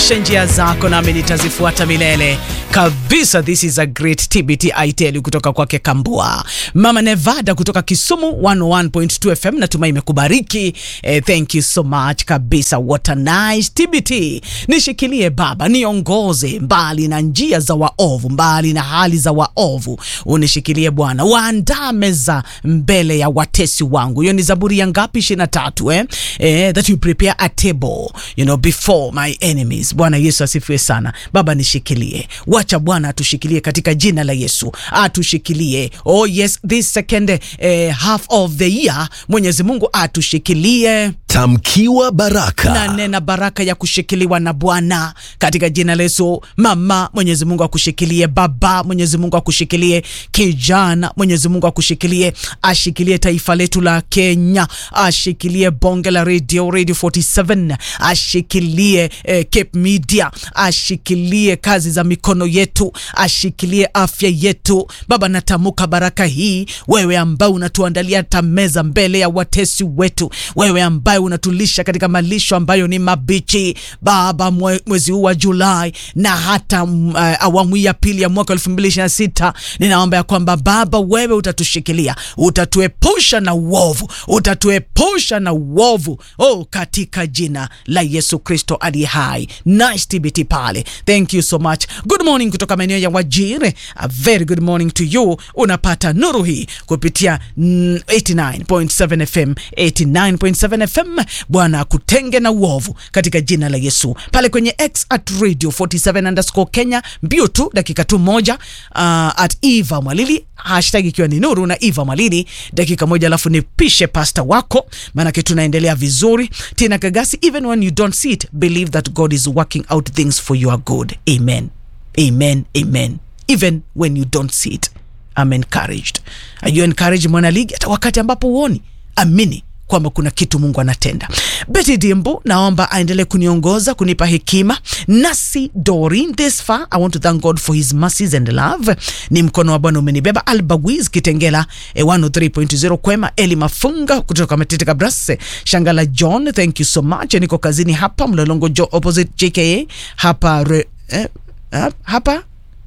nyosha njia zako nami nitazifuata milele kabisa. This is a great TBT I tell you kutoka kwake Kambua Mama Nevada kutoka Kisumu 101.2 FM. Natumai imekubariki eh, thank you so much kabisa. What a nice TBT. Nishikilie Baba, niongoze mbali na njia za waovu, mbali na hali za waovu, unishikilie Bwana. Waandaa meza mbele ya watesi wangu. Hiyo ni Zaburi ya ngapi? 23 eh? Eh, that you prepare a table you know before my enemies. Bwana Yesu asifiwe sana. Baba nishikilie, wacha Bwana atushikilie katika jina la Yesu, atushikilie. Oh yes, this second eh, half of the year Mwenyezi Mungu atushikilie Tamkiwa baraka. na nena baraka ya kushikiliwa na Bwana katika jina la Yesu. Mama, Mwenyezi Mungu akushikilie. Baba, Mwenyezi Mungu akushikilie. Kijana, Mwenyezi Mungu akushikilie, ashikilie taifa letu la Kenya, ashikilie bonge la radio, Radio 47, ashikilie eh, Cape Media, ashikilie kazi za mikono yetu, ashikilie afya yetu. Baba, natamuka baraka hii, wewe ambaye unatuandalia hata meza mbele ya watesi wetu, wewe ambaye unatulisha katika malisho ambayo ni mabichi Baba, mwe, mwezi huu wa Julai na hata uh, awamu ya pili ya mwaka 2026 ninaomba ya kwamba Baba, wewe utatushikilia, utatuepusha na uovu, utatuepusha na uovu oh, katika jina la Yesu Kristo aliye hai. Nice TBT pale, thank you so much. Good morning kutoka maeneo ya Wajire, a very good morning to you. Unapata nuru hii kupitia mm, 89.7 FM 89.7 FM. Bwana akutenge na uovu katika jina la Yesu. Pale kwenye X at radio 47 underscore Kenya, mbio tu dakika tu moja, uh, at Eva Mwalili hashtag ikiwa ni nuru na Eva Mwalili, dakika moja, alafu nipishe pasta wako, maanake tunaendelea vizuri. Tina Kagasi, even when you don't see it believe that God is working out things for your good. Amen, amen, amen. Even when you don't see it I'm encouraged. Are you encouraged mwana ligi? Hata wakati ambapo huoni, amini kwamba kuna kitu Mungu anatenda. Betty Dimbu, naomba aendelee kuniongoza kunipa hekima. Nasi Dorin, this far I want to thank God for his mercies and love. Ni mkono wa Bwana umenibeba. Albawiz Kitengela eh, 103.0 Kwema. Eli Mafunga kutoka Matete Kabrase. Shangala John, thank you so much. Niko kazini hapa Mlolongo jo opposite JKA hapa re, eh, hapa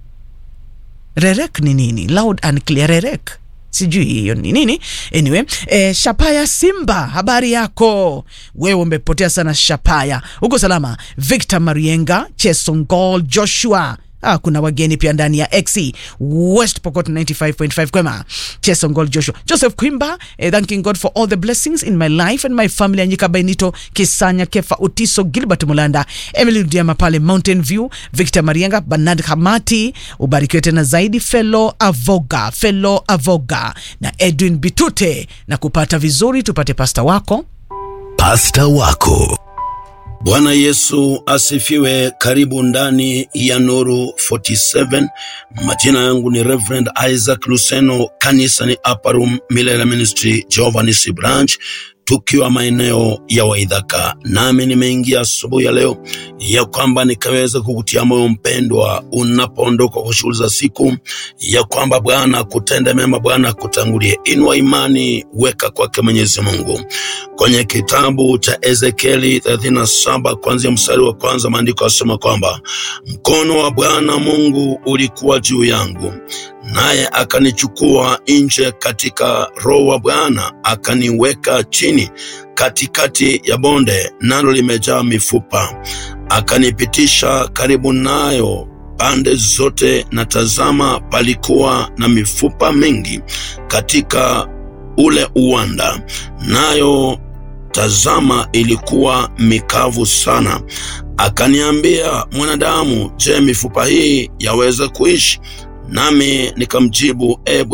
Rerek ni nini? Loud and clear Rerek sijui hiyo ni nini. Anyway, eh, Shapaya Simba, habari yako wewe? Umepotea sana Shapaya, uko salama? Victor Marienga, Chesongol Joshua Ah, kuna wageni pia ndani ya XE West Pokot 95.5 kwema Chesongol Joshua Joseph Kwimba eh, thanking God for all the blessings in my life and my family Anyika Bainito Kisanya Kefa Utiso Gilbert Mulanda Emily Diama pale Mountain View Victor Marienga Bernard Hamati ubarikiwe tena zaidi Fellow Avoga Fellow Avoga na Edwin Bitute na kupata vizuri tupate pasta wako Pasta wako. Bwana Yesu asifiwe. Karibu ndani ya Nuru 47. Majina yangu ni Reverend Isaac Luseno, kanisa ni Upper Room Milele Ministry Jehovah Nisi Branch, tukiwa maeneo ya Waidhaka. Nami nimeingia asubuhi ya leo ya kwamba nikaweza kukutia moyo mpendwa, unapoondoka kwa shughuli za siku, ya kwamba Bwana kutende mema, Bwana kutangulie. Inua imani, weka kwake Mwenyezi Mungu. Kwenye kitabu cha Ezekieli 37 kuanzia mstari wa kwanza, maandiko yasema kwamba mkono wa Bwana Mungu ulikuwa juu yangu naye akanichukua nje katika roho wa Bwana akaniweka chini katikati ya bonde, nalo limejaa mifupa. Akanipitisha karibu nayo pande zote, na tazama, palikuwa na mifupa mingi katika ule uwanda, nayo tazama, ilikuwa mikavu sana. Akaniambia, mwanadamu, je, mifupa hii yaweza kuishi? Nami nikamjibu, e